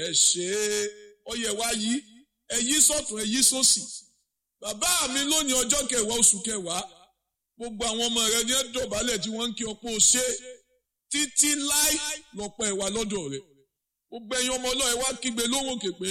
ẹ ṣe é ọyẹ wa yí ẹ yí sọ́tún ẹ yí sósì bàbá mi lónìí ọjọ́ kẹwàá oṣù kẹwàá gbogbo àwọn ọmọ rẹ ní ẹ dọ̀bálẹ̀ tí wọ́n ń kí ọpọ́ ṣe títí láì lọ́pọ̀ ẹ̀wà lọ́dọ̀ rẹ̀ gbogbo ẹ̀yin ọmọ ọlọ́ọ̀ ẹ wá kígbe lóhùn òkè pé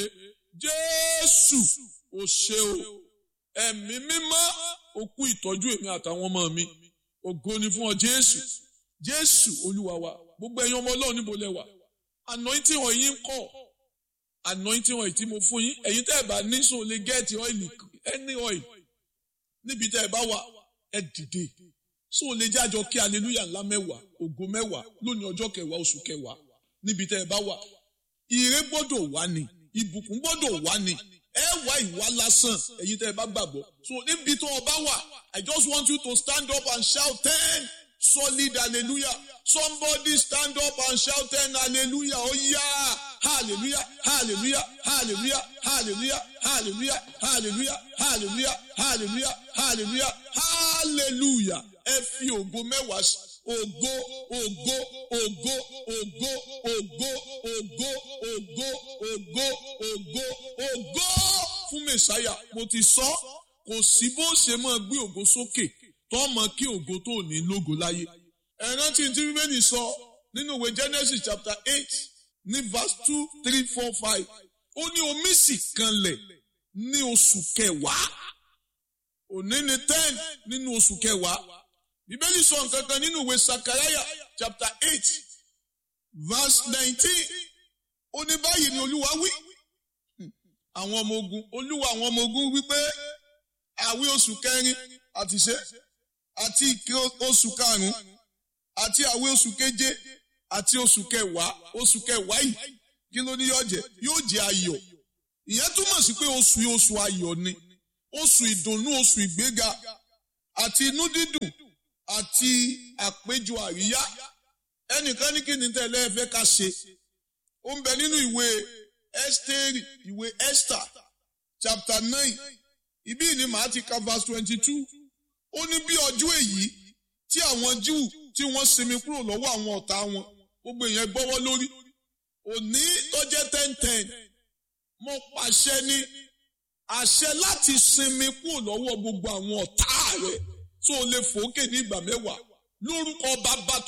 jésù ò ṣe o ẹ̀mí mímọ́ òkú ìtọ́jú èmi àtàwọn ọmọ mi ògo ni fún ọ jésù jésù olúwa wa gbogbo ẹ̀yin ọmọ ọlọ́ọ̀ níbo lẹ wà anointing wọn yín kọ́ anointing wọn tí mo fún yín ẹ̀yin tẹ́ ẹ bá ní sùn lè gẹ́ẹ̀tì ọ́ìlì any oil níbi tẹ́ ẹ bá wà ẹ dìde sùn lè jájọ kí hallelujah ńlá mẹ́wàá ògo mẹ́wàá lónìí ọjọ́ kẹwàá oṣù kẹwàá níbi tẹ́ ẹ bá wà ire gbọ́dọ̀ wá ni ìbùkún gbọ́dọ̀ wá ni ẹ wá ìwà lásán ẹ̀yin tẹ́ ẹ bá gbàgbọ́ so níbi tó o bá wà I just want you to stand up and shout ten solid hallelujah somebody stand up and shout ten hallelujah oh yeah hallelujah hallelujah hallelujah hallelujah hallelujah hallelujah hallelujah hallelujah hallelujah hallelujah ẹ fi ògo mẹ́wàá sí ògo ògo ògo ògo ògo ògo ògo ògo ògo ògo fún mẹsàáyà mo ti sọ kò sí bó ṣe máa gbé ògo sókè tó mọ kí ògo tó ní lógo láyé ẹ rántí tí bíbélì sọ nínú ìwé Genesis chapter eight ní verse two three four five ó ní omi sì kanlẹ̀ ní oṣù kẹwàá òní ní ten nínú oṣù kẹwàá bíbélì sọ nǹkan kan nínú ìwé sakaraya chapter eight verse nineteen ó ní báyìí ni olúwa wí àwọn ọmọ ogun olúwa àwọn ọmọ ogun wípé àwí oṣù kẹrin àti ṣe àti ìké oṣù karùnún àti àwí oṣù keje àti oṣù kẹwàá oṣù kẹwàá yìí kí ló ní yóò jẹ yóò jẹ ayọ̀ ìyẹn túmọ̀ sí pé oṣù yìí oṣù ayọ̀ ni oṣù ìdùnnú oṣù ìgbéga àti inú dídùn àti àpéjọ àríyá ẹnìkan ní kí ni tẹ́lẹ̀ ẹ fẹ́ ká ṣe ó ń bẹ nínú ìwé Ẹ́sítérì ìwé Esther chapter nine ibí ni màá ti ka verse twenty two ó ní bí ọjọ́ èyí tí àwọn Júù tí wọ́n sinmi kúrò lọ́wọ́ àwọn ọ̀tá wọn gbogbo èèyàn gbọ́wọ́ lórí òní tó jẹ́ ten ten mo pàṣẹ ní àṣẹ láti sinmi kúrò lọ́wọ́ gbogbo àwọn ọ̀tá rẹ̀ tó lè fòókè ní ìgbà mẹ́wàá lórúkọ bàbá